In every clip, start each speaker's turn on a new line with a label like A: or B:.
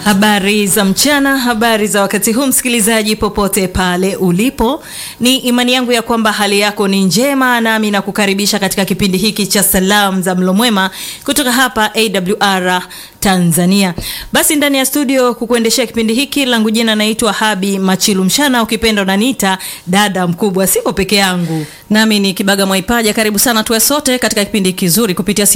A: Habari za mchana, habari za wakati huu, msikilizaji popote pale ulipo, ni imani yangu ya kwamba hali yako ni njema, nami nakukaribisha katika kipindi hiki cha salamu za mlo mwema kutoka hapa AWR Tanzania. Basi ndani ya studio kukuendeshea kipindi hiki langu jina naitwa Habi Machilu Mshana, ukipenda unaniita dada mkubwa. Siko peke yangu,
B: nami ni Kibaga Mwaipaja. Karibu sana tuwe sote katika kipindi kizuri kupitia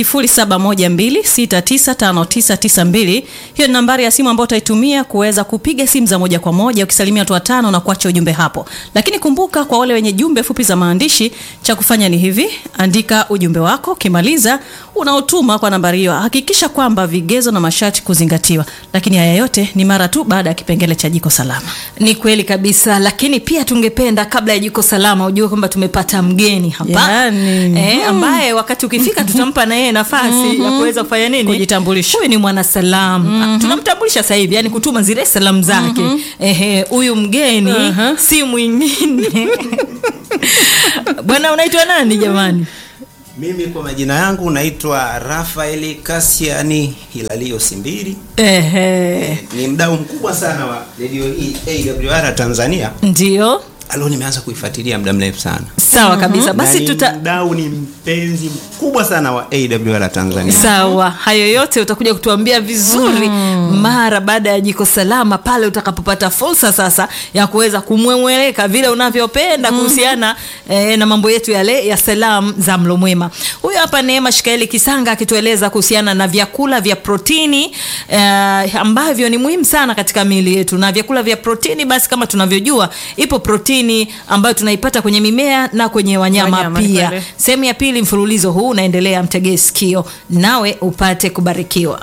B: 0712695992. Hiyo ni nambari ya simu ambayo utaitumia kuweza kupiga simu za moja kwa moja ukisalimia watu watano na kuacha ujumbe hapo. Lakini kumbuka, kwa wale wenye jumbe fupi za maandishi, cha kufanya ni hivi: andika ujumbe wako, ukimaliza unaotuma kwa nambari hiyo. Hakikisha kwamba vigezo na masharti kuzingatiwa, lakini haya yote ni mara tu baada ya kipengele cha jiko salama.
A: Ni kweli kabisa, lakini pia tungependa kabla ya jiko salama ujue kwamba tumepata mgeni hapa
B: Yani,
A: eh, ambaye wakati ukifika tutampa na yeye nafasi ya kuweza kufanya nini,
B: Kujitambulisha.
A: Huyu ni mwanasalam tunamtambulisha sasa hivi, yani kutuma zile salamu zake. Ehe, huyu mgeni si mwingine bwana, unaitwa nani jamani?
C: Mimi kwa majina yangu naitwa Rafaeli Kasiani Hilalio Simbiri.
A: Ehe,
C: Ni mdau mkubwa sana wa radio hii AWR Tanzania.
A: ndio
C: Alo, nimeanza kuifuatilia muda mrefu sana.
A: sawa kabisa. Basi
C: Na ni
A: tuta
C: mdau ni mpenzi mkubwa sana wa AWR Tanzania.
A: Sawa, hayo yote utakuja kutuambia vizuri mara baada ya jiko salama, pale utakapopata fursa sasa ya kuweza kumwemweleka vile unavyopenda kuhusiana eh, na mambo yetu yale ya salamu za mlo mwema. Huyu hapa Neema Shikaeli Kisanga akitueleza kuhusiana na vyakula vya protini eh, ambavyo ni muhimu sana katika miili yetu, na vyakula vya protini basi, kama tunavyojua, ipo protini ambayo tunaipata kwenye mimea na kwenye wanyama,
B: Wanyama, ni
A: pia.
B: kweli.
A: Sehemu ya pili mfululizo huu unaendelea, mtegee sikio nawe upate kubarikiwa.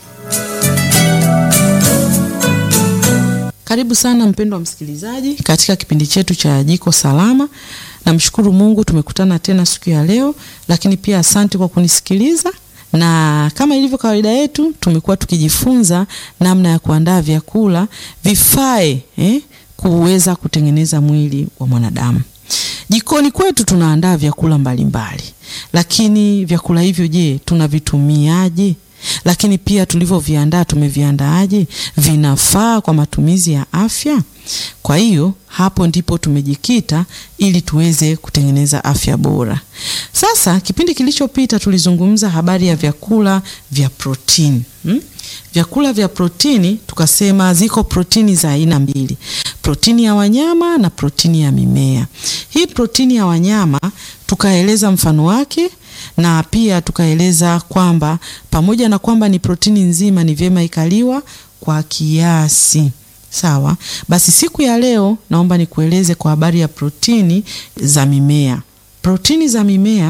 D: Karibu sana mpendwa msikilizaji katika kipindi chetu cha Jiko Salama. Namshukuru Mungu tumekutana tena siku ya leo, lakini pia asante kwa kunisikiliza, na kama ilivyo kawaida yetu tumekuwa tukijifunza namna ya kuandaa vyakula vifae eh, kuweza kutengeneza mwili wa mwanadamu. Jikoni kwetu tunaandaa vyakula mbalimbali, lakini vyakula hivyo, je, tunavitumiaje? Lakini pia tulivyoviandaa tumeviandaaje? Vinafaa kwa matumizi ya afya? Kwa hiyo hapo ndipo tumejikita ili tuweze kutengeneza afya bora. Sasa kipindi kilichopita tulizungumza habari ya vyakula vya protini hmm? Vyakula vya protini tukasema ziko protini za aina mbili, protini ya wanyama na protini ya mimea. Hii protini ya wanyama tukaeleza mfano wake na pia tukaeleza kwamba pamoja na kwamba ni protini nzima, ni vyema ikaliwa kwa kiasi. Sawa, basi siku ya leo naomba nikueleze kwa habari ya protini za mimea. Protini za mimea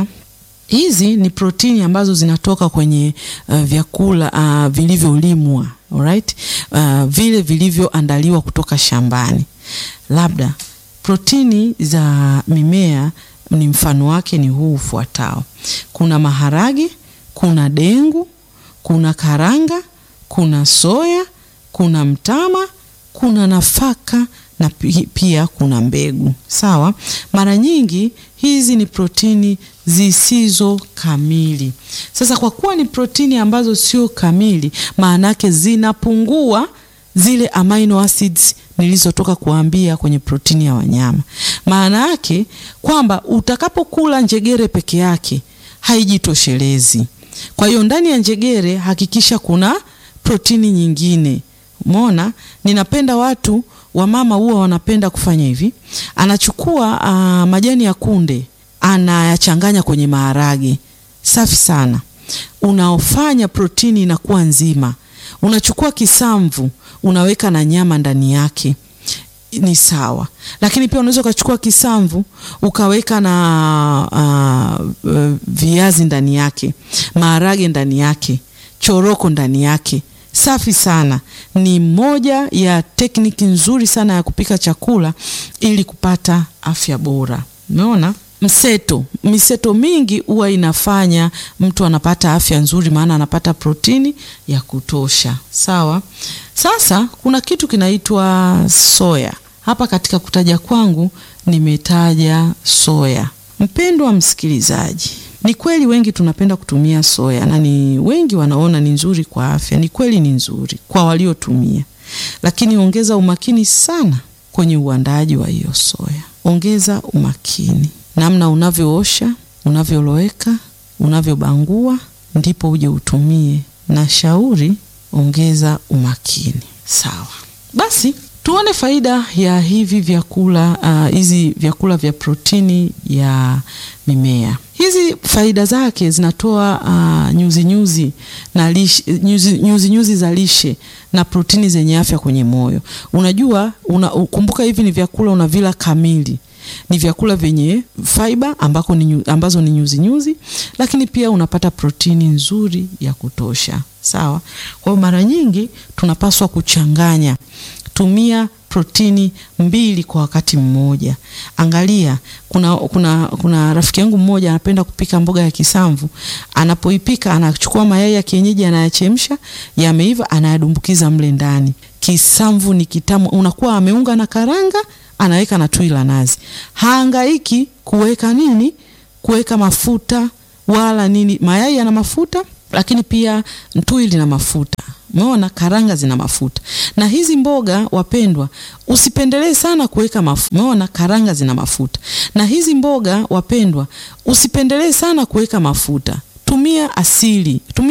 D: hizi ni protini ambazo zinatoka kwenye uh, vyakula uh, vilivyolimwa alright, uh, vile vilivyoandaliwa kutoka shambani. Labda protini za mimea ni mfano wake ni huu ufuatao: kuna maharage, kuna dengu, kuna karanga, kuna soya, kuna mtama, kuna nafaka na pi- pia kuna mbegu. Sawa, mara nyingi hizi ni protini zisizo kamili. Sasa kwa kuwa ni protini ambazo sio kamili, maana yake zinapungua zile amino acids nilizotoka kuambia kwenye protini ya wanyama. Maana yake kwamba utakapokula njegere peke yake haijitoshelezi. Kwa hiyo ndani ya njegere hakikisha kuna protini nyingine. Umeona, ninapenda watu wamama huwa wanapenda kufanya hivi, anachukua ah, majani ya kunde anayachanganya kwenye maharage, safi sana, unaofanya protini inakuwa nzima. Unachukua kisamvu unaweka na nyama ndani yake ni sawa, lakini pia unaweza ukachukua kisamvu ukaweka na uh, uh, viazi ndani yake, maharage ndani yake, choroko ndani yake. Safi sana, ni moja ya tekniki nzuri sana ya kupika chakula ili kupata afya bora. Umeona? Mseto, miseto mingi huwa inafanya mtu anapata afya nzuri, maana anapata protini ya kutosha. Sawa. Sasa kuna kitu kinaitwa soya. Hapa katika kutaja kwangu nimetaja soya. Mpendwa msikilizaji, Ni kweli wengi tunapenda kutumia soya na ni wengi wanaona ni nzuri kwa afya. Ni kweli ni nzuri kwa waliotumia, lakini ongeza umakini sana kwenye uandaaji wa hiyo soya. Ongeza umakini namna unavyoosha, unavyoloweka, unavyobangua, ndipo uje utumie. Na shauri ongeza umakini. Sawa, basi tuone faida ya hivi vyakula hizi uh, vyakula vya protini ya mimea. Hizi faida zake zinatoa uh, nyuzi nyuzi na lishe, nyuzi, nyuzi nyuzi za lishe na protini zenye afya kwenye moyo. Unajua una, kumbuka hivi ni vyakula unavila kamili ni vyakula vyenye fiber ambako ni, ambazo ni nyuzi nyuzi, lakini pia unapata protini nzuri ya kutosha. Sawa. Kwa hiyo mara nyingi tunapaswa kuchanganya, tumia protini mbili kwa wakati mmoja. Angalia, kuna, kuna, kuna rafiki yangu mmoja anapenda kupika mboga ya kisamvu. Anapoipika anachukua mayai ya kienyeji anayachemsha, yameiva, anayadumbukiza mle ndani. Kisamvu ni kitamu, unakuwa ameunga na karanga anaweka na tui la nazi. Haangaiki kuweka nini, kuweka mafuta wala nini. Mayai yana mafuta, lakini pia tui lina mafuta. Umeona, karanga zina mafuta. Na hizi mboga wapendwa, usipendelee sana kuweka mafuta. Umeona, karanga zina mafuta. Na hizi mboga wapendwa, usipendelee sana kuweka mafuta. Tumia asili, tumia